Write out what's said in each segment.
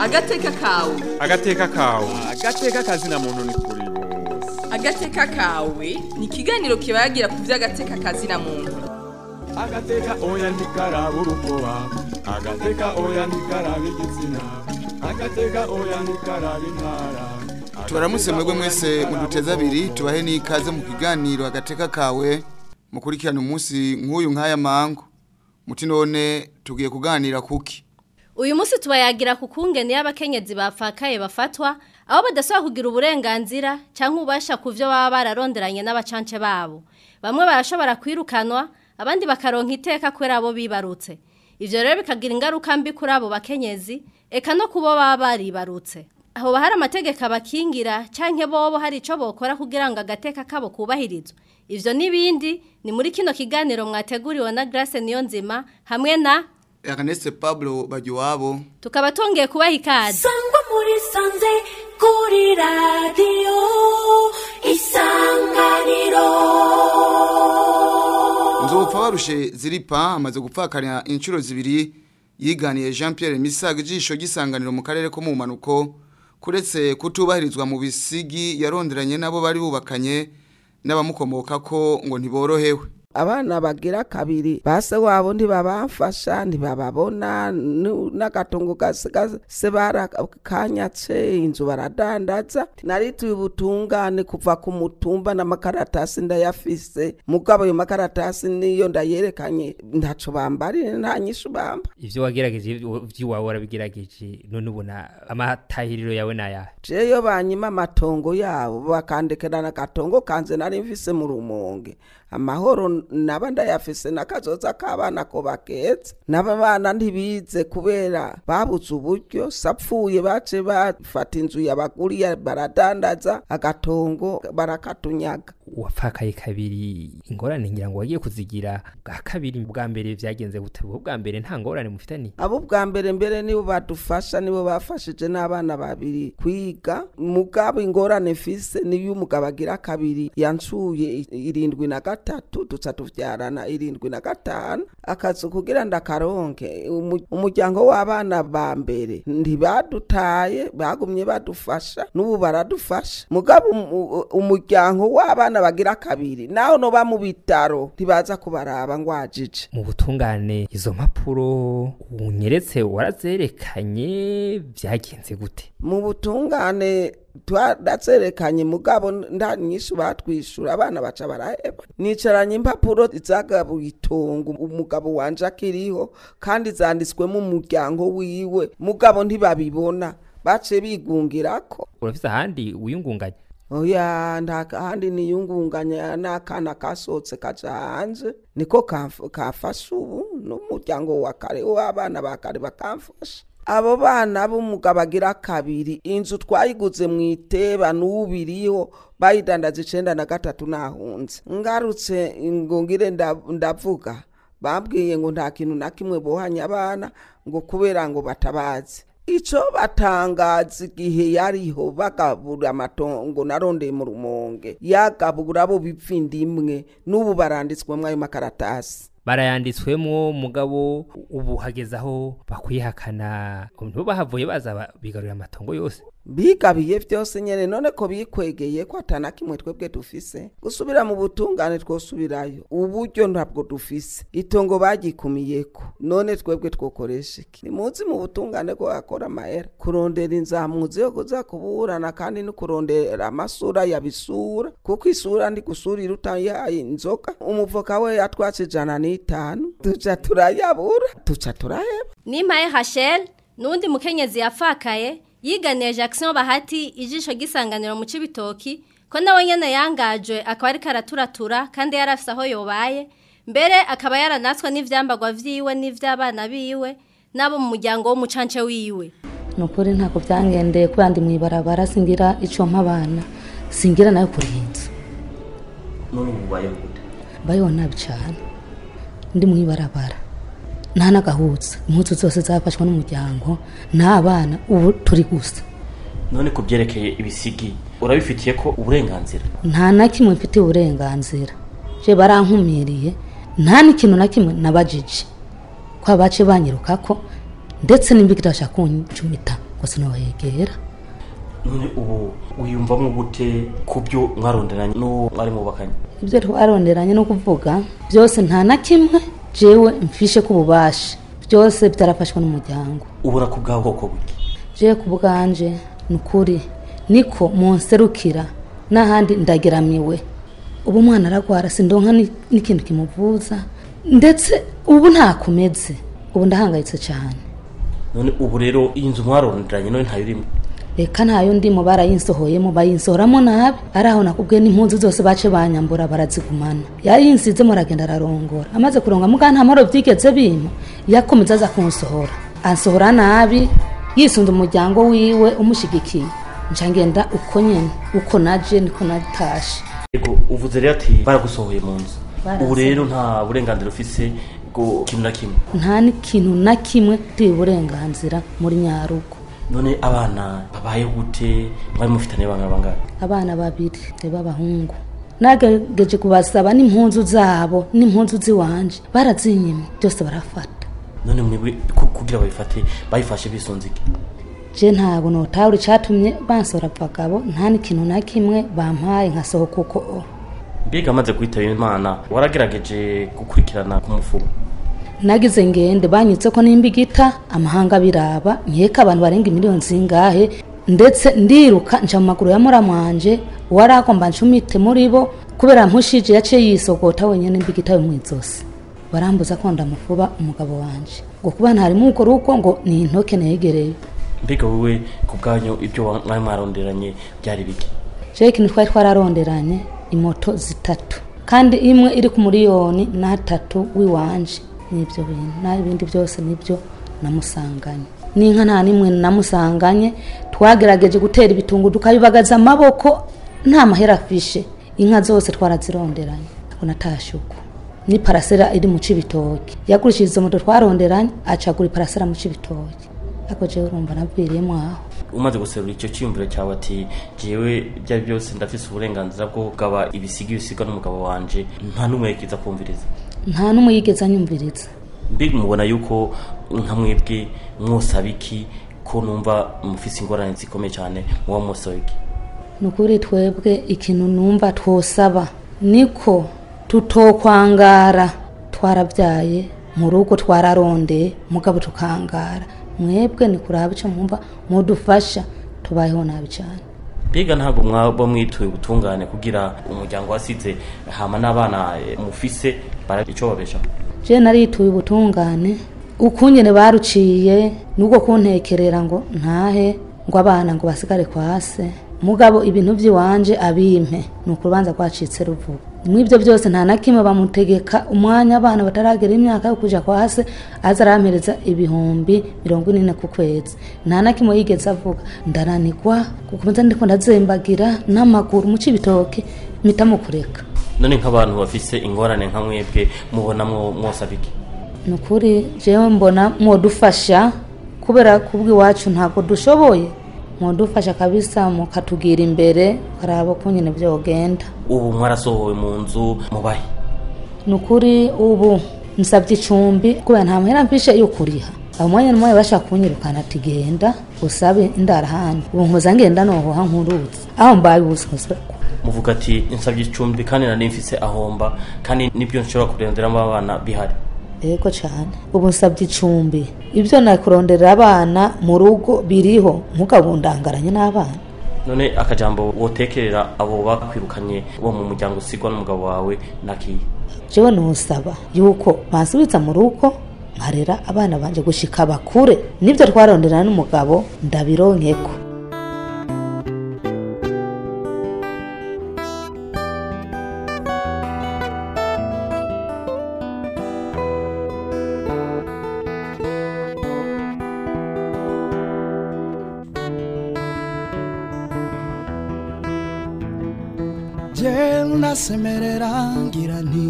agateka kawe agateka kawe agateka kazina muntu ni kuri bose agateka kawe ni ikiganiro kibagira ku by'agateka kazina muntu agateka oya ntikaraba urukoba agateka oya ntikaraba igitsina agateka oya ntikaraba intara tubaramutse mwebwe mwese muduteze abiri tubahe n'ikaze mu kiganiro agateka kawe mukurikirana umunsi nk'uyu nk'aya mango muti none tugiye kuganira kuki uyu munsi tubayagira ku kungene y'abakenyezi bapfakaye bafatwa aho badasaba kugira uburenganzira cyangwa ubasha ku byo baba bararonderanye n'abacance babo bamwe barashobora kwirukanwa abandi bakaronka iteka kubera abo bibarutse ivyo rero bikagira ingaruka mbi kuri abo bakenyezi eka no kubo baba baribarutse aho hari amategeko abakingira canke bobo hari ico bokora kugira ngo agateka kabo kubahirizwe ivyo n'ibindi ni muri kino kiganiro mwateguriwe na Grace Niyonzima hamwe na Ernest Pablo Bagiwabo tukaba tongeye kubaha ikaze sangwa muri sanze kuri radiyo isanganiro nzopfa barushe ziripa amaze gupfakarira inshuro zibiri yiganiye Jean Pierre Misaga ijisho gisanganiro mu karere ko mu manuko kuretse kutubahirizwa mu bisigi yaronderanye nabo bari bubakanye n'abamukomoka ko ngo ntiborohewe abana bagira kabiri base wabo ntibabafasha ntibababona nu- n'agatongo gase barakanyatse inzu baradandaza narituye ubutungane kuva ku mutumba n'amakaratasi ndayafise mugabo ayo makaratasi niyo ndayerekanye ntaco bambarire nta nyishu bamba ivyo wagerageje vy'iwawe warabigerageje none ubona amatahiriro yawe nayahe jeyo banyima amatongo yabo bakandekera n'agatongo kanze nari mfise mu rumonge amahoro naba ndayafise n'akazoza k'abana ko baketse n'aba bana ntibize kubera babuze uburyo sapfuye bace bafata inzu yabaguriye baradandaza agatongo barakatunyaga wapfakaye kabiri ingorane ngira ngo wagiye kuzigira bwa kabiri bwa mbere vyagenze gute bwo bwa mbere nta ngorane mufitani abo bwa mbere mbere nibo badufasha nibo bafashije n'abana babiri kwiga mugabo ingorane mfise niyo umugabo agira kabiri yancuye i- irindwi na gatatu duca tuvyarana irindwi na gatanu akazi kugira ndakaronke Umu- umuryango w'abana ba mbere ntibadutaye bagumye badufasha n'ubu baradufasha mugabo umu- umuryango w'abana bagira kabiri naho noba mu bitaro ntibaza kubaraba ngwajije mu butungane izo mpapuro unyeretse warazerekanye vyagenze gute mu butungane twarazerekanye mugabo nda nyinshi batwishura abana baca baraheba nicaranye impapuro zagabuye itongo umugabo wanje akiriho kandi zanditswemo umuryango wiwe mugabo ntibabibona bace bigungirako urafise ahandi wiyungunganya oya nta handi niyungunganya n'akana kasohotse kaja hanze niko kamf- kamfasha ubu n'umuryango wa kare w'abana ba kare bakamfasha abo bana b'umugabo agira kabiri inzu twayiguze mu iteba n'ubu iriho bayidandaza icenda na gatatu nahunze ngarutse ngo ngire nda- ndavuga bambwiye ngo nta kintu na kimwe bohanya abana ngo kubera ngo batabazi ico batangaza igihe yariho bagabura amatongo narondeye mu rumonge yagabura abo bipfindi imwe n'ubu baranditswemwo ayo makaratasi barayanditswemwo mugabo ubu hageze aho bakwihakana nibo bahavuye baza ba- bigarurira amatongo yose bigabiye vyose nyene none ko bikwegeye ko atana kimwe twebwe dufise gusubira mu butungane twosubirayo uburyo ntabwo dufise itongo bagikumiyeko none twebwe twokoresha iki nimuzi mu butungane ko akora amahera kurondera inzamuzi yo kuza kuburana kandi no kurondera amasura yabisura kuko isura ndi gusurira utayihaye inzoga umuvoka we yatwatse ijana n'itanu tuca turayabura tuca turaheba Nimpaye Hachel nundi mukenyezi yapfakaye yiganiye Jackson Bahati ijisho gisanganiro mu cibitoki ko nawe nyene yangajwe akaba ari karaturatura kandi yarafise aho yobaye mbere akaba yaranatswe n'ivyambagwa vyiwe n'ivy'abana biwe nabo mu muryango w'umucance wiwe ni ukuri ntabwo byangendeye kubera ndi mu ibarabara singira icyo mpa abana singira nayo kurenza none ubu ubayeho gute mbayeho nabi cyane ndi mu ibarabara nta n'agahutse impuzu zose zafashwe n'umuryango nta bana ubu turi gusa none ku byerekeye ibisigi urabifitiye ko uburenganzira nta na kimwe mfitiye uburenganzira je barankumiriye nta n'ikintu na kimwe nabajije ko abace banyiruka ko ndetse n'imbigirasha kuncumita ngo sinohegera none ubu wiyumvamo gute ku byo mwaronderanye n'uwo mwari mubakanye ibyo twaronderanye no kuvuga byose nta na kimwe jewe mfishe ku bubasha byose byarafashwe n'umuryango ubura ku bwawe bwoko buke jewe ku bwanje ni ukuri niko munserukira n'ahandi ndageramiwe ubu umwana aragwara sindonka ni- n'ikintu kimuvuza ndetse ubu ntakomeze ubu ndahangayitse cyane none ubu rero iyi nzu mwaronderanye none ntayo urimo reka ntayo ndimo barayinsohoyemo bayinsohoramo nabi ari aho nakubwiye n'impunzu zose bace banyambura barazigumana yayinsize aragenda ararongora amaze kuronga muga nta maro byigeze bima yakomeza aza kunsohora ansohora nabi yisunze umuryango wiwe umushigikiye nca ngenda uko nyene uko naje niko natashe yego uvuze rero ati baragusohoye mu nzu Barasohoye. ubu rero nta burenganzira ufise bwo kimwe na kimwe nta n'ikintu na kimwe ndi uburenganzira muri nyarugo none abana babayeho gute mwari mufitanye bangana bangahe abana babiri b'abahungu nagerageje kubasaba n'impunzu zabo n'impunzu z'iwanje barazinyima byose barafata none mwebwe ku- kugira babifate bayifashe bisunze iki je ntabwo notahura icatumye bansora abagabo nta n'ikintu na kimwe bampaye nkasohoka uko o mbega amaze kwitaba imana waragerageje gukurikirana ku mufuko nagize ngende banyitse ko nimba igita amahanga biraba nkeka abantu barenga miliyoni zingahe ndetse ndiruka nca mu maguru ya muramwanje waragomba ncumite muri bo kubera mpushije yaciye yisogota wenyene nimba igita yo mw'izosi barambuza ko ndamufuba umugabo wanje ngo kuba ntarimo ukora uko ngo ni intoke negereye mbega wowe ku bwanyu ibyo wa- mwari mwaronderanye byari biki jewe ikintu twari twararonderanye imoto zitatu kandi imwe iri ku miliyoni n'atatu w'iwanje n'ibyo bintu naho ibindi byose nibyo namusanganye n'inka nta n'imwe namusanganye twagerageje gutera ibitungu tukabibagaza amaboko nta mahera afishe inka zose twarazironderanye ntabwo natashe uko ni parasera iri mu cibitoki yagurishije izo moto twaronderanye acagura iparasera mu cibitoki ariko jewe urumva nabwiriyemo aho umaze guserura icyo cyiyumviro cyawe ati jewe ibyo ari byose ndafise uburenganzira bwo kugaba ibisiga ibisigwa n'umugabo wanje nta n'umwe yikiza kumviriza nta n'umwe yigeze anyumviriza mbega mubona yuko nka mwebwe mwosaba iki ko numva mufise ingorane zikomeye cyane muba mwosaba iki ni ukuri twebwe ikintu numva twosaba niko tutokwangara twarabyaye mu rugo twararondeye mugabo tukangara mwebwe ni kuraba icyo mwumva mudufasha tubayeho nabi cyane mbega ntabwo mwaba mwituye ubutungane kugira umuryango wasize hama n'abana eh, mufise bara icyo babeshaho je narituye ubutungane ukunyene baruciye nubwo kuntekerera ngo ntahe ngo abana ngo basigare kwase mugabo ibintu by'iwanje abimpe ni ukurubanza rwacitse ruvuga mw'ibyo byose nta na kimwe bamutegeka umwanya abana bataragera imyaka yo kuja kwase aza arampereza ibihumbi mirongo ine ku kwezi nta na kimwe yigeze avuga ndaranigwa gukomeza ndiko ndazembagira n'amaguru mu cibitoke mpita mukureka none nk'abantu bafise ingorane nka mwebwe mubona mwo mwosaba iki ni ukuri jewe mbona mwodufasha kubera kubwo iwacu ntabwo dushoboye mwodufasha kabisa mukatugira imbere ukaraba ko nyine byogenda ubu mwarasohowe mu nzu mubahe ni ukuri ubu nsabye icumbi kubera nta mahera mfishe yo kuriha abo mwanya n'umwanya bashaka kunyirukana ati genda usabe indara ahandi ubu nkoza ngenda nohoha nkuruzi aho mbaye ubushobozi muvuga ati nsabye icumbi kandi nari mfise ahomba kandi nibyo nshobora kurenderamo abana bihari yego cyane ubu nsabye icumbi ibyo nakuronderera abana mu rugo biriho nk'ukabundangaranye n'abana none akajambo wotekerera abo bakwirukanye bo mu muryango usigwa n'umugabo wawe nakiye jewe nusaba yuko bansubiza mu rugo nkarera abana banje gushika bakure nibyo twaronderana n'umugabo ndabironkeko je ndasemerera ngira nti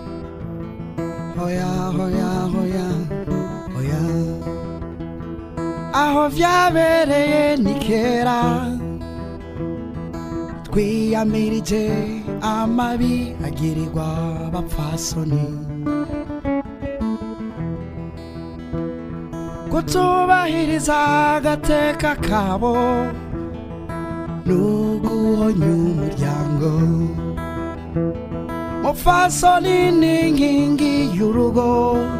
hoya hoya hoya hoya aho vyabereye ni kera twiyamirije amabi agirirwa abapfasoni kutubahiriza agateka kabo n'uguhonya umuryango mufasoni n'inkingi y'urugo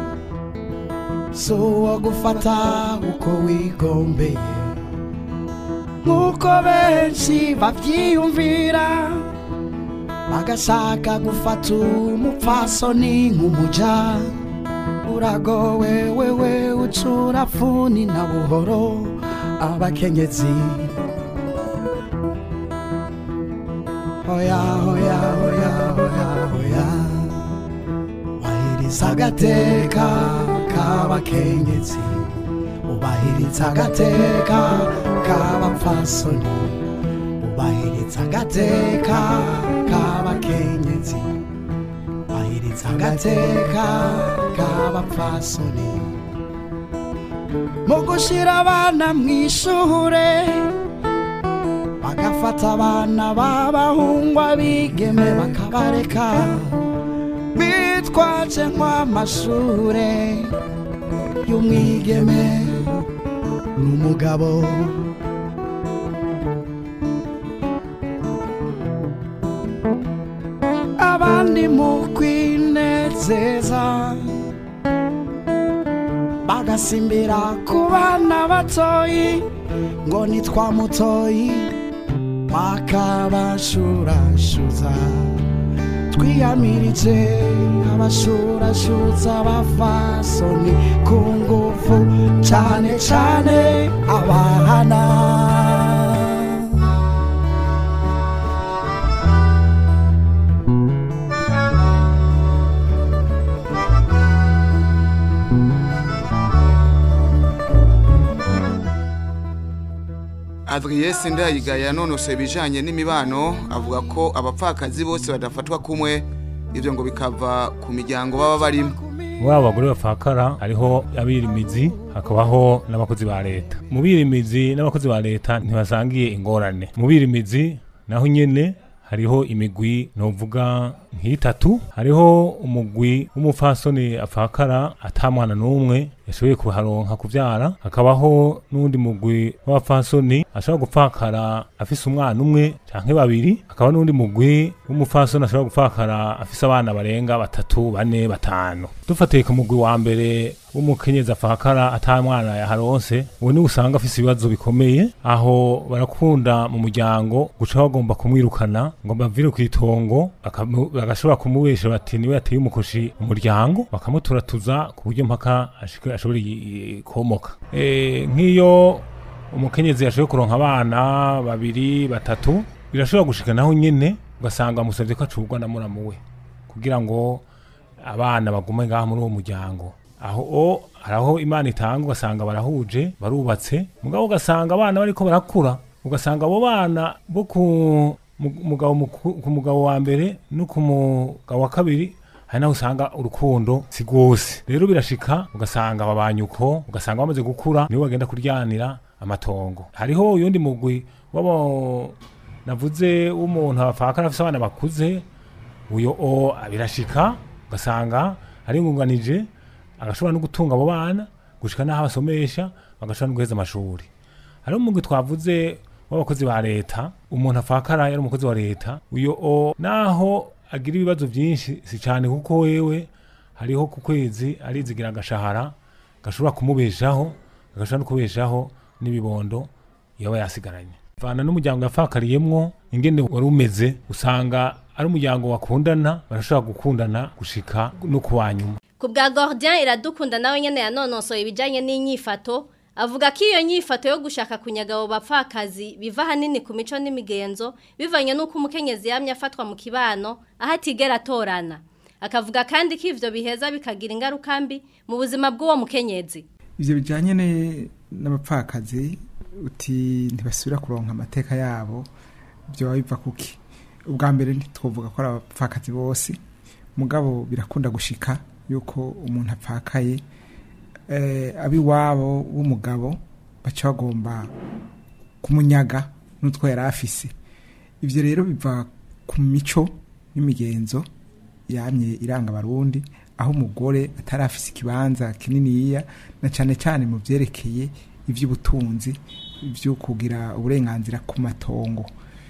si uwo gufata uko wigombeye nk'uko benshi babyiyumvira bagashaka gufata umupfasoni nk'umuja uragowe wewe ucura funi na buhoro abakenyezi hoya hoya hoya hoya hoya wahiriza agateka k'abakenyezi ubahiriza agateka k'abapfasoni ubahiriza agateka k'abakenyezi ubahiriza agateka k'abapfasoni mu gushyira abana mu ishure bagafata abana b'abahungu abigeme bakabareka bitwaje nk'amashure y'umwigeme n'umugabo abandi mu kwinezeza bagasimbira ku bana batoyi ngo nitwa mutoyi bakabashurashuza twiyamirije abashurashuza abafasoni ku ngufu cyane cyane abahana Adrien Sindayiga yanonose ibijanye n'imibano avuga ko abapfakazi bose badafatwa kumwe ivyo ngo bikava ku miryango baba barimo muri abo bagore bapfakara hariho abirimizi hakabaho n'abakozi ba leta mu birimizi n'abakozi ba leta ntibasangiye ingorane mu birimizi naho nyene hariho imigwi novuga nk'itatu hariho umugwi w'umupfasoni apfakara atamwana n'umwe yashoboye kuharonka kuvyara hakabaho n'undi mugwi w'abapfasoni ashobora gupfakara afise umwana umwe canke babiri hakaba n'undi mugwi w'umupfasoni ashobora gupfakara afise abana barenga batatu bane batanu dufatiye ku mugwi wa mbere w'umukenyezi apfakara ata mwana yaharonse uwo niwe usanga afise ibibazo bikomeye aho barakunda mu muryango guca bagomba kumwirukana ngo bavire ku itongo bakamu- bagashobora kumubesha bati niwe yateye umukoshi mu muryango bakamuturatuza ku buryo mpaka ashike- ashobora i- i- komoka Eh, nk'iyo umukenyezi yashoboye kuronka abana babiri batatu birashobora gushika naho nyene ugasanga amusavye ko acurwa na muramu we kugira ngo abana bagume ngaha muri uwo muryango aho o haraho imana itanga ugasanga barahuje barubatse mugabo ugasanga abana bariko barakura ugasanga abo bana bo ku mu- mugabo muku- ku mugabo wa mbere no ku mugabo wa kabiri hari naho usanga urukundo si rwose rero birashika ugasanga babanyuko ugasanga bamaze gukura nibo bagenda kuryanira amatongo hariho uyundi mugwi wabo navuze w'umuntu afakara afise abana bakuze uyo o birashika ugasanga aringunganije agashobora no gutunga abo bana gushika n'aho abasomesha bagashobora no guheza amashuri hariho umugwi twavuze w'abakozi ba leta umuntu afakara yari umukozi wa leta uyo o naho agira ibibazo byinshi si cyane kuko wewe hariho ku kwezi arizigira agashahara gashobora kumubeshaho gashobora no kubeshaho n'ibibondo yaba yasigaranye vana n'umuryango yafakariyemwo ingene wari umeze usanga ari umuryango wakundana barashobora gukundana gushika no kuwa nyuma ku bwa Gordien iradukunda nawe nyene yanonosoye ibijanye n'inyifato avuga ko iyo nyifato yo gushaka kunyaga abo bapfakazi biva hanini ku mico n'imigenzo bivanye n'uko umukenyezi yamye afatwa mu kibano aho atigera atorana akavuga kandi ko ivyo biheza bikagira ingaruka mbi mu buzima bw'uwo mukenyezi ivyo bijanye ne- n'abapfakazi uti ntibasubira kuronka amateka yabo byoba biva kuki ubwa mbere ntitwovuga ko ari abapfakazi bose mugabo birakunda gushika yuko umuntu apfakaye eh, abiwabo w'umugabo baca bagomba kumunyaga n'utwo yari afise ivyo rero biva ku mico n'imigenzo yamye iranga abarundi aho umugore atari afise ikibanza kininiya na cyane cyane mu byerekeye iby'ubutunzi byo kugira uburenganzira ku matongo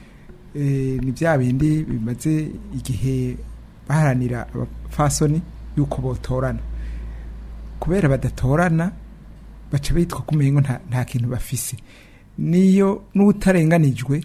Eh, ni bya bindi bimaze igihe baharanira abafasoni yuko botorana kubera badatorana baca bitwa ko umengo nta, nta kintu bafise niyo n'utarenganijwe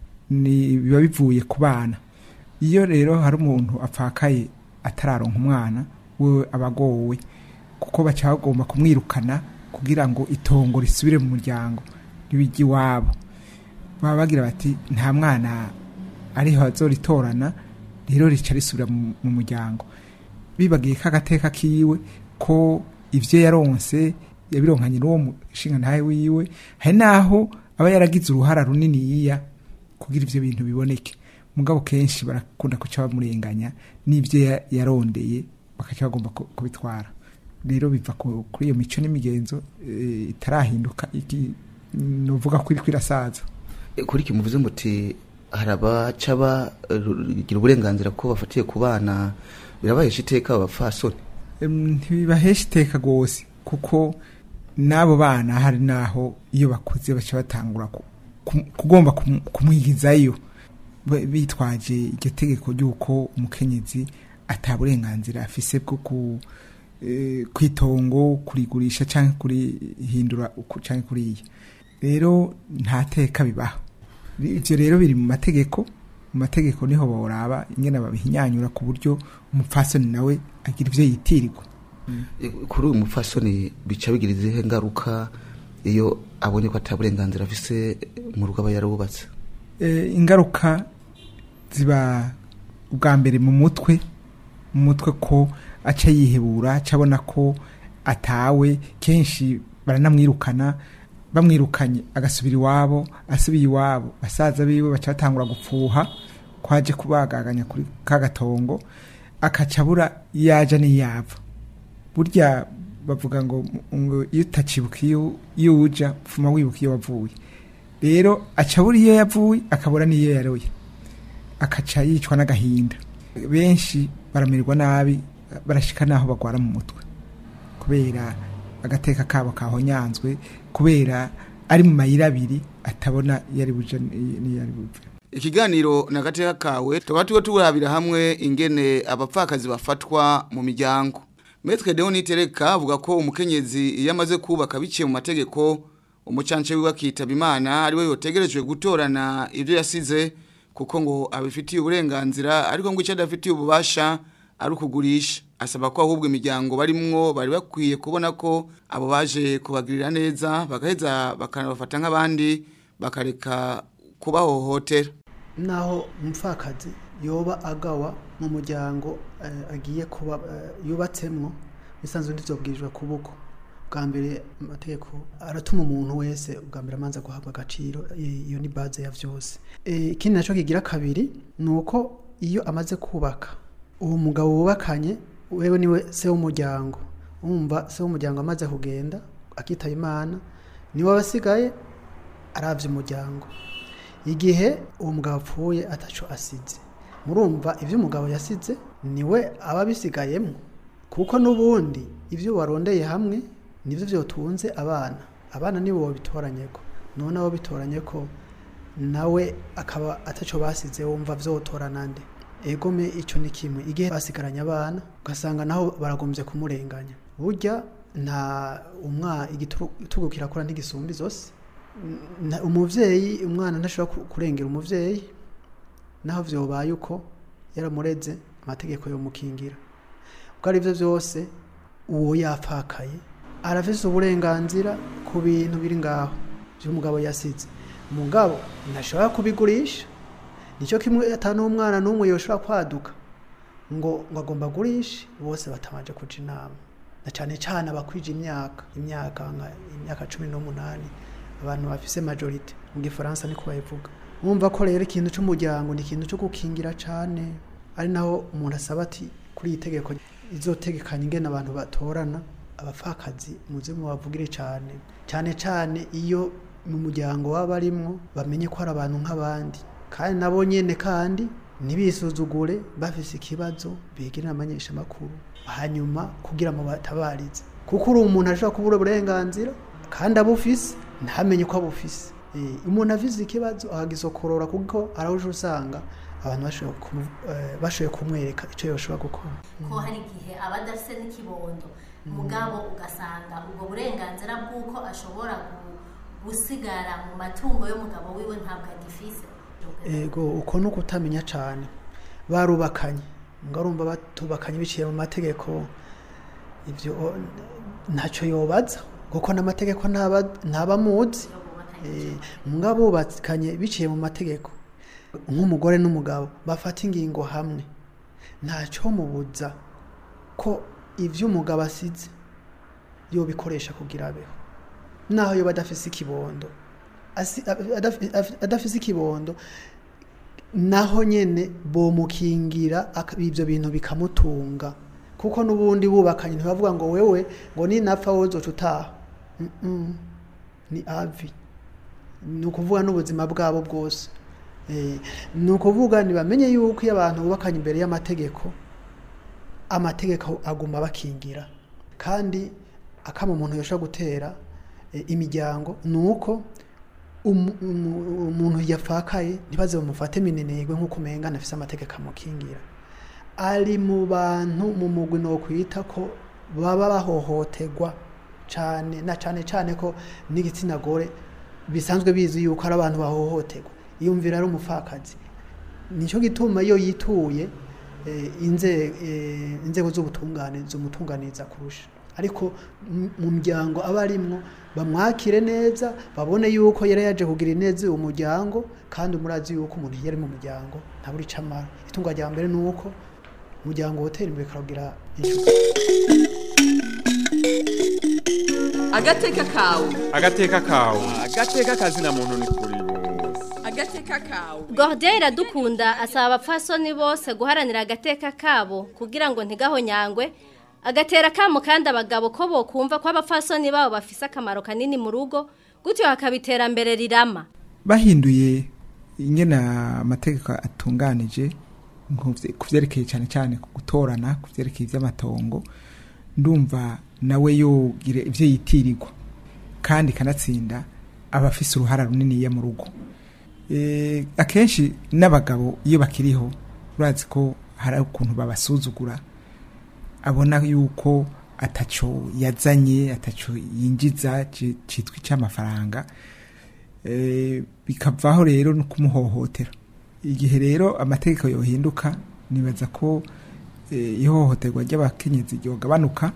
ni biba bivuye ku bana iyo rero hari umuntu apfakaye atararonka umwana we aba agowe kuko baca bagomba kumwirukana kugira ngo itongo risubire mu muryango ntibijye iwabo baba bagira bati nta mwana ariho azoritorana rero rica risubira mu mu muryango bibagiye ko agateka kiwe ko ibyo yaronse yabironkanye n'uwo mushinga ntawe wiwe hari n'aho aba yaragize uruhara runini yiya kugira ibyo bintu biboneke mugabo kenshi barakunda kuca bamurenganya n'ibyo ya- yarondeye bakaca bagomba ku- kubitwara rero biva ku- kuri iyo mico n'imigenzo eh, itarahinduka iki nuvuga ko iri kwirasaza kuri iki muvuze muti hari abaca bagira uburenganzira ko bafatiye ku bana birabahesha iteka abapfasoni Em, ntibibahesha iteka rwose kuko n'abo bana hari n'aho iyo bakuze baca batangura ku- ku- kugomba kum- kumwigizayo Ba- bitwaje iryo tegeko ry'uko umukenyezi ata burenganzira afise bwo ku eh, kwitongo kurigurisha cyangwa kurihindura uku cyangwa kuriya rero nta teka bibaho ibyo rero biri mu mategeko mu mategeko niho boraba ingene babihinyanyura ku buryo umupfasoni nawe agira ibyo yitirirwa kuri uyu mupfasoni bica bigira izihe ngaruka iyo abonye ko ata burenganzira afise mu rugo aba yarubatse Eh, ingaruka ziba ubwa mbere mu mutwe mu mutwe ko aca yihebura aca abona ko atawe kenshi baranamwirukana bamwirukanye agasubira iwabo asubiye iwabo basaza biwe baca batangura gupfuha kwaje kubagaganya kuri ka gatongo akaca abura iyo aja n'iyava burya bavuga ngo ngo iyo utacibuka iyo iyo uja pfuma wibuka iyo wavuye rero aca abura iyo yavuye akabura n'iyo yaroye akaca yicwa n'agahinda benshi baramererwa nabi barashika n'aho bagwara mu mutwe kubera agateka kabo kahonyanzwe kubera ari mu mayira abiri atabona iyo ari buje n'iyo ari buve ikiganiro na gateka kawe tukaba turiko turabira hamwe ingene abapfakazi bafatwa mu miryango Metre Deo Nitereka avuga ko umukenyezi iyo amaze kubaka biciye mu mategeko umucance wiwe akitaba imana ari we yotegerejwe gutorana ibyo yasize kuko ngo abifitiye uburenganzira ariko ngo icyo adafitiye ububasha ari ukugurisha asaba ko ahubwo imiryango barimwo bari bakwiye kubona ko abo baje kubagirira neza bagaheza bakanabafata nk'abandi bakareka kubahohotera naho umupfakazi yoba agawa mu muryango eh, agiye kuba eh, yubatsemwo bisanzwe ntizobwirijwe kuboko bwa mbere amategeko aratuma umuntu wese ubwa mbere amanza guhabwa agaciro i- iyo ni baze ya vyose Eh, ikindi naco kigira kabiri ni uko iyo amaze kubaka uwo mugabo wubakanye wewe niwe se w'umuryango wumva se w'umuryango amaze kugenda akitaba imana niwe abasigaye aravye umuryango igihe uwo mugabo apfuye ataco asize murumva ivyo umugabo yasize niwe aba abisigayemwo kuko n'ubundi ivyo warondeye hamwe nivyo vyotunze abana abana nibo babitoranyeko none abo bitoranye ko nawe akaba ataco basize wumva vyotorana nde egome ico ni kimwe igihe basigaranye abana ugasanga naho baragombye kumurenganya burya nta umwa igitugu kirakora ntigisumba izose Na- umuvyeyi umwana ntashobora ku- kurengera umuvyeyi naho vyobaye uko yaramureze amategeko yomukingira ubwo ari byo byose uwo yapfakaye arafise uburenganzira ku bintu biri ngaho by'umugabo yasize umugabo ntashobora kubigurisha nicyo kimwe ata n'umwana n'umwe yoshobora kwaduka ngo ngo agomba agurishe bose batabanje kuja inama na cyane cyane abakwije imyaka imyaka nka imyaka cumi n'umunani abantu bafise majorite mu gifaransa niko bayivuga mwumva ko rero ikintu cy'umuryango ni ikintu cyo gukingira cyane ari naho umuntu asaba ati kuri iyi tegeko izotegekanya ingene abantu batorana abapfakazi muze mubavugire cyane cyane cyane iyo mu muryango waba barimwo bamenye ko ari abantu nk'abandi kandi nabo nyene kandi ntibisuzugure bafise ikibazo begera abamenyesha amakuru hanyuma kugira ngo batabarize kuko uri umuntu ashobora kubura uburenganzira kandi abufise ntamenye ko abufise Eh, umuntu afise ikibazo akagisokorora kuko arahuje usanga abantu bashoboye kumu- eh, bashoboye kumwereka icyo yoshobora gukora ko hari igihe aba adafite n'ikibondo mugabo ugasanga ubwo burenganzira bw'uko ashobora gu- gusigara mu matungo y'umugabo wiwe ntabwo agifise ego uko ni ukutamenya cyane barubakanye ngarumva batubakanye biciye mu mategeko ibyo o- ntacyo yobaza kuko n'amategeko ntaba- ntabamuzi Eh, mbwa bubakanye biciye mu mategeko nk'umugore n'umugabo bafata ingingo hamwe ntacyo mubuza ko ibyo umugabo asize yobikoresha kugira abeho naho yoba adafise ikibondo asi- adaf- adaf- adafise ikibondo naho nyene bomukingira aka- ibyo bintu bikamutunga kuko n'ubundi bubakanye ntibavuga ngo wewe ngo ninapfa wozoca utaha Mm-mm. ni avi ni ukuvuga n'ubuzima bwabo bwose Eh, ni ukuvuga ntibamenye yuko iyo abantu bubakanye imbere y'amategeko amategeko aguma bakingira kandi akama umuntu yashobora gutera eh, imiryango ni uko umu- umu- umuntu yafakaye ntibaze bamufate minenegwe nk'uko umengana afise amategeko amukingira ari mu bantu mu mugwi no kwita ko baba bahohoterwa cyane na cyane cyane ko n'igitsina gore bisanzwe bizi yuko ari abantu bahohoterwa yumvira ari umupfakazi nicyo gituma iyo yituye eh, inze- eh, inzego z'ubutungane zumutunganiza kurusha ariko m- mu muryango aba arimwo bamwakire neza babone yuko yari yaje kugira ineza uwo muryango kandi murazi yuko umuntu iyo ari mu muryango ntabura icyo amara itunga rya mbere ni uko umuryango wotera imbere ukagira inshuti agateka kawe agateka kawe agateka kazina muntu ni kuri bose agateka kawe Gordien iradukunda asaba abapfasoni bose guharanira agateka kabo kugira ngo ntigahonyangwe agatera kamo kandi abagabo ko bokumva ko abapfasoni babo bafise akamaro kanini mu rugo gutyo hakaba iterambere rirama bahinduye ingene amategeko atunganije nko vye- ku vyerekeye cyane cyane ku gutorana ku vyerekeye ivy'amatongo ndumva nawe yogire ivyo yitirirwa kandi kanatsinda aba afise uruhara runiniya mu rugo Eh, akenshi n'abagabo iyo bakiriho urazi ko hari ukuntu babasuzugura abona yuko ataco yazanye ataco yinjiza ci- citwa icy'amafaranga Eh, bikavaho rero no kumuhohotera igihe rero amategeko yohinduka nibaza ko eh, ihohoterwa ry'abakenyezi ryogabanuka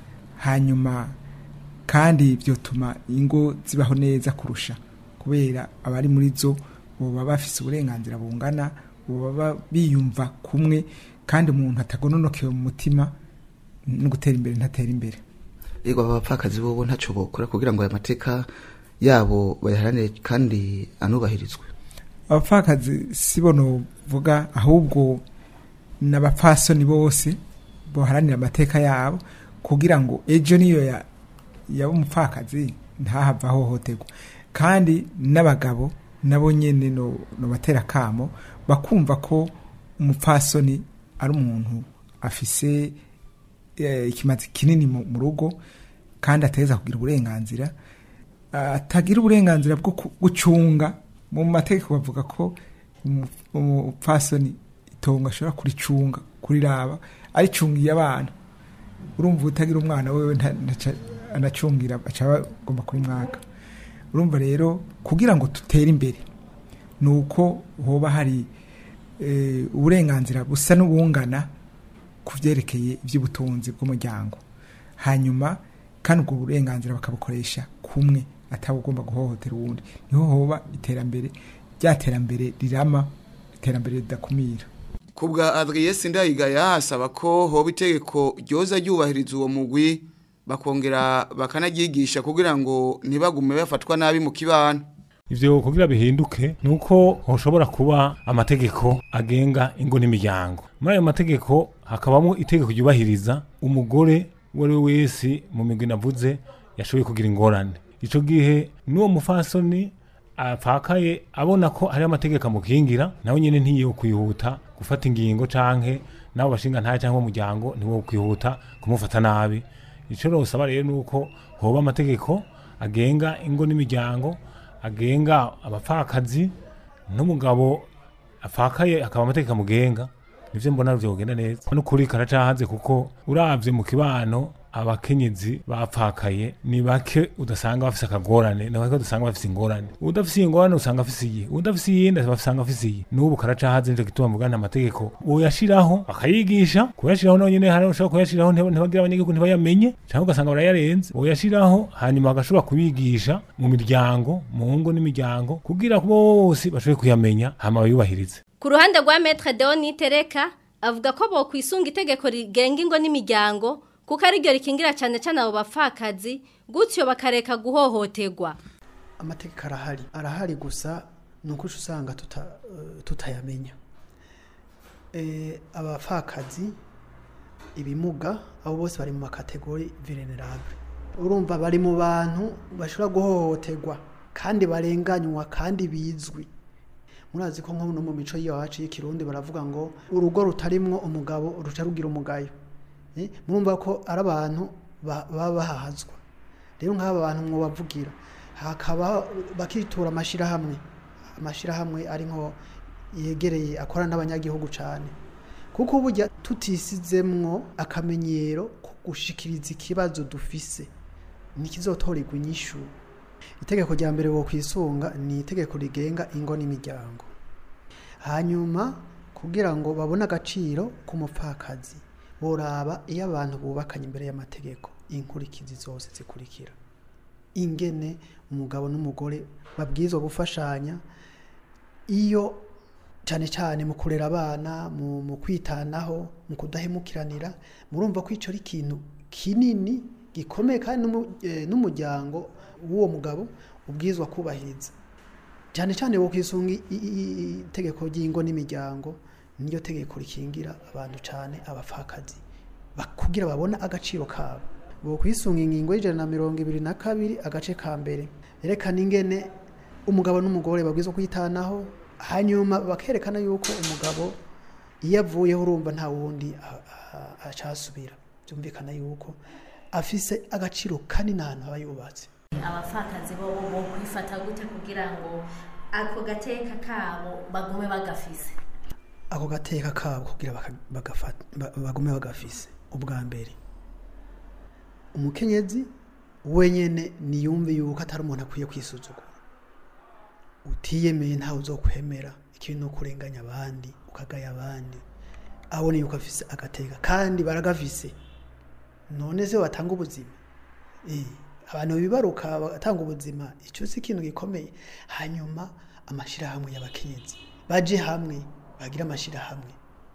hanyuma kandi byotuma ingo zibaho neza kurusha kubera abari muri zo boba bafise uburenganzira bungana boba biyumva kumwe kandi umuntu atagononokewe mu mutima no gutera imbere ntatera imbere yego aba bapfakazi bobo ntacyo bokora kugira ngo aya mateka yabo bayaharanire kandi anubahirizwe abapfakazi si bo novuga ahubwo n'abapfasoni bose boharanira amateka yabo kugira ngo ejo niyo ya- yaba umupfakazi ntahava ahohoterwa kandi n'abagabo nabo nyene no no batera kamo bakumva ko umupfasoni ari umuntu afise eh, ikimazi kinini mu mu rugo kandi ateza kugira uburenganzira atagira uburenganzira bwo ku- gucunga mu mategeko bavuga ko umu- umupfasoni itongo ashobora kuricunga kuriraba aricungiye abana urumva utagira umwana wewe nta- ntaca anacungira aca bagomba kuri mwaka urumva rero kugira ngo dutere imbere ni uko hoba hari eh, uburenganzira busa n'ubungana ku byerekeye iby'ubutunzi bw'umuryango hanyuma kandi ubwo burenganzira bakabukoresha kumwe atabugomba guhohotera uwundi niho hoba iterambere rya terambere rirama iterambere ridakumira Kubwa Adrien Sindayigaya asaba ko hoba itegeko ryoza ryubahiriza uwo mugwi bakongera bakanaryigisha kugira ngo ntibagume bafatwa nabi mu kibano. ivyo kugira bihinduke nuko hoshobora kuba amategeko agenga ingo n'imiryango muri ayo mategeko hakabamo itegeko ryubahiriza umugore uwo ari we wese mu migwi navuze yashoboye kugira ingorane ico gihe n'uwo mufasoni apfakaye abona ko hari amategeko amukingira nawe nyene ntiyo kwihuta gufata ingingo canke nabo bashinga ntaye cyangwa umuryango ntiwo kwihuta kumufata nabi ico rosaba rero nuko hoba amategeko agenga ingo n'imiryango agenga abapfakazi n'umugabo afakaye akaba amategeko amugenga nivyo mbona vyo kugenda neza n'ukuri karacahaze kuko uravye mu kibano abakenyezi bapfakaye ni bake udasanga bafise akagorane ni bake udasanga bafise ingorane udafise ingorane usanga afise iyi udafise iyindi basanga afise iyi n'ubu karacahaze nico gituma mugana amategeko uyashiraho bakayigisha kuyashiraho nonyene hari ushobora kuyashiraho ntiba- ntibagira abanyagihugu ntibayamenye cyangwa ugasanga barayarenze uyashiraho hanyuma bagashobora kubigisha mu miryango mu ngo n'imiryango kugira bose bashobore kuyamenya hama bayubahirize Ku ruhande rwa Maître Deoni Tereka avuga ko bo kwisunga itegeko rigenga ingo n'imiryango kuko ari ryo rikingira cyane cyane abo bapfakazi gutyo bakareka guhohoterwa. amategeko arahari arahari gusa ni uko usanga tuta- eh, tutayamenya Eh, abapfakazi ibimuga abo bose bari mu makategori venerable urumva bari mu bantu bashobora guhohoterwa kandi barenganywa kandi bizwi murazi ko nko no mu mico y'iwacu y'ikirundi baravuga ngo urugo rutarimwo umugabo ruca rugira umugayo Eh, murumva ko ari abantu ba- baba bahahazwa rero nk'aba bantu mwobavugira hakaba bakitura amashyirahamwe amashyirahamwe ari nko yegereye akorana n'abanyagihugu cyane kuko burya tutisizemwo akamenyero ko gushikiriza ikibazo dufise ntikizotorerwa inyishu itegeko rya mbere wo kwisunga ni itegeko rigenga ingo n'imiryango hanyuma kugira ngo babone agaciro k'umupfakazi boraba iyo abantu bubakanye imbere y'amategeko inkurikizi zose zikurikira ingene umugabo n'umugore babwirizwa gufashanya iyo cyane cyane mu kurera abana mu, mu kwitanaho mu kudahemukiranira murumva ko icyo ari ikintu kinini gikomeye kandi n'umu- eh, n'umuryango w'uwo mugabo ubwirizwa kubahiriza cyane cyane wo kwisunga i- i- i- itegeko ry'ingo n'imiryango niryo tegeko rikingira abantu cyane abapfakazi ba- kugira babone agaciro kabo bo kwisunga ingingo y'ijana na mirongo ibiri na kabiri agace ka mbere yerekana ingene umugabo n'umugore babwirizwa kwitanaho hanyuma bakerekana yuko umugabo iyo avuyeho urumva nta wundi a- a- acasubira byumvikana yuko afise agaciro kanini ahantu aba yubatse abapfakazi bo bo kwifata gute kugira ngo ako gateka kabo bagume bagafise ako gateka kabo kugira baka- bagafata- ba- bagume bagafise ubwa mbere umukenyezi wenyene niyumve yuko atari umuntu akwiye kwisuzugura utiyemeye ntawe uzokwemera ikintu no kurenganya abandi ukagaya abandi abone yuko afise agateka kandi baragafise none se watanga ubuzima Eh, abantu bibaruka batanga ubuzima icyo si ikintu gikomeye hanyuma amashyirahamwe y'abakenyezi baje hamwe bagira amashyirahamwe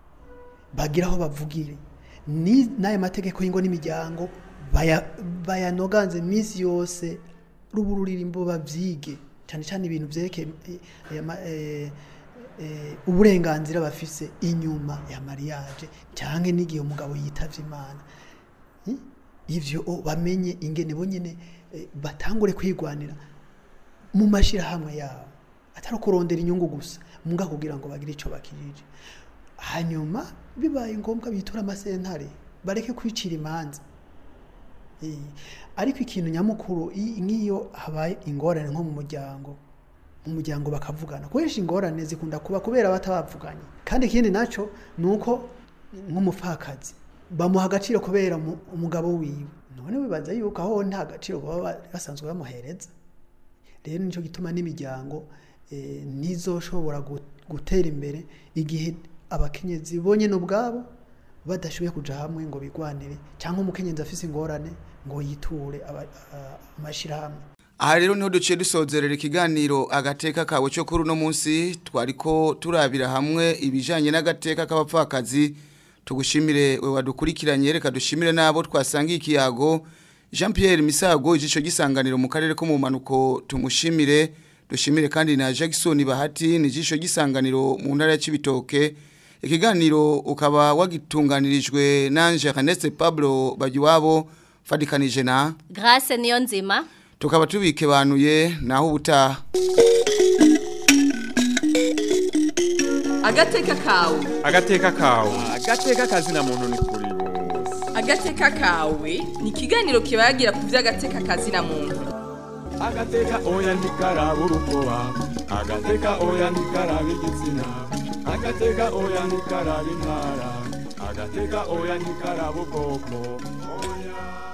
bagira aho bavugire ni n'aya mategeko y'ingo n'imiryango baya- bayanoganze iminsi yose rubu ruririmbo babyige cyane cyane ibintu byerekeye eh, aya ma- eh, eh, uburenganzira bafise inyuma ya mariage cyangwa n'igihe umugabo yitavye imana Hmm? ivyo o, bamenye ingene bonyene eh, batangure kwigwanira mu mashirahamwe yabo atari kurondera inyungu gusa muga kugira ngo bagire ico bakirije hanyuma bibaye ngombwa bitura amasentare bareke kwicira imanza Eh, ariko ikintu nyamukuru i- nk'iyo habaye ingorane nko mu muryango mu muryango bakavugana kubera ingorane zikunda kuba kubera batabavuganye kandi ikindi naco ni uko nk'umupfakazi bamuha agaciro kubera umu- umugabo wiwe none wibaza yuko aho nta gaciro baba basanzwe bamuhereza rero nicyo gituma n'imiryango eh, ntizoshobora gu- gutera imbere igihe abakenyezi bonyine ubwabo badashoboye kuja hamwe ngo bigwanire cyangwa umukenyezi afise ingorane ngo yiture aba- a- amashyirahamwe aha rero niho duciye dusozerera ikiganiro agateka kawe cyo kuri uno munsi twariko turabira hamwe ibijanye n'agateka k'abapfakazi tugushimire we wadukurikiranye reka dushimire n'abo twasangiye ikiyago jean pierre misago igico gisanganiro mu karere ko mu mpanuko tumushimire dushimire kandi na jackson bahati ni ijisho gisanganiro mu ntara ya cibitoke ikiganiro ukaba wagitunganirijwe nanje Ernest Pablo Bagiwabo fadikanije na Grace niyo nzima tukaba tubikebanuye naho ubutaha agateka kawe agateka kawe agateka kazina muntu ni kuri bose agateka kawe ni ikiganiro kibagira ku by'agateka kazina muntu agateka oya ntikaraba urukoba agateka oya ntikaraba igitsina agateka oya ntikaraba intara agateka oya ntikaraba ubwoko oya